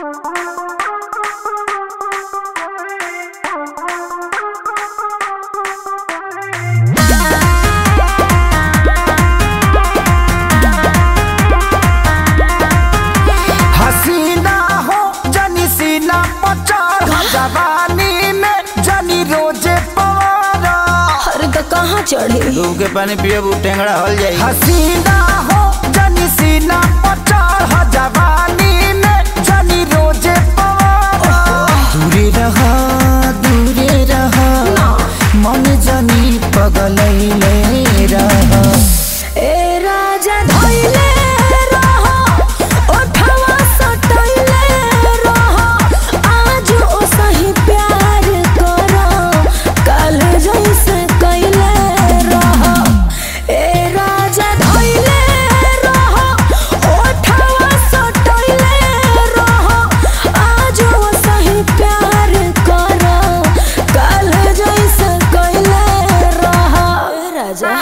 हसीना हो जनी सीना पचार जवानी में जनी रोजे पवारा अरे तो कहाँ चढ़े दूध के पानी पिए वो टेंगड़ा हल जाई हसीना हो जनी सीना पचार जवानी में जनी रोजे पवारा दूरे रहा दूरे रहा मन जनी पगलैले रहा ए राजा धइले रहो ओठवा सटइले रहो आज ओ सही प्यार करो कल जैसे कइले रहो ए राजा धइले रहो ओठवा सटइले रहो आज ओ सही प्यार करो कल जैसे कइले रहो ए राजा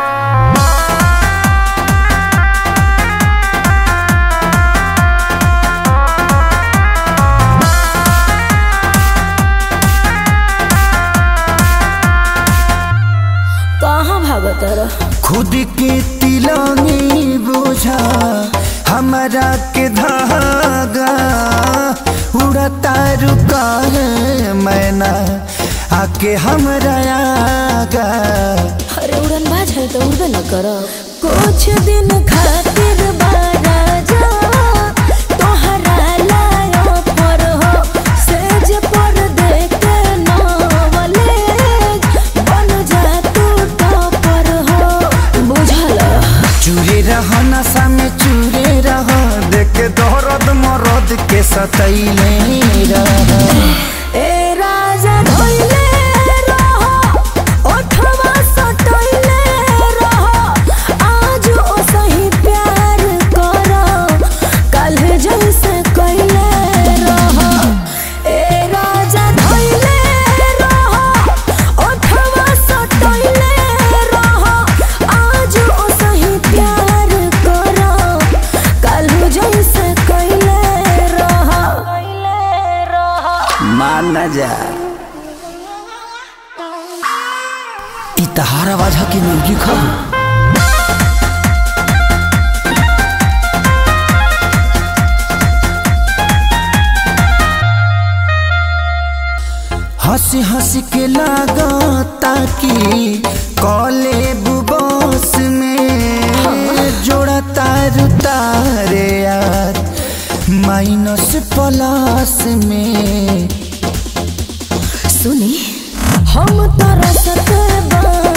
कहाँ भागत रह खुद के तिलंगी बोझा हमारा के धागा उड़ता रुका है मैना आके हमरा आगा अरे उड़न बाज है तो उड़बे न कर कुछ दिन खातिर बारा जा तोहरा लायो पर हो सेज पर देख नवले बन जा तू टॉपर हो बुझल चूरे रह नशा में चूरे रह देख दौरद मरद के सतैले रह ए राजा धइले रहो ओठवा सटइले रहो आज ओ सही प्यार करो कल जैसे कइले रहो ए राजा धइले रहो ओठवा सटइले रहो आज ओ सही प्यार करो कल जैसे कइले रहो कइले रहो मान न जा ई तहार आवाज है कि मुर्गी खाऊ हंसी हंसी के लागता कि कॉले बुबोस में जोड़ा तार तारे यार माइनस प्लस में सुनी हम तरसत बा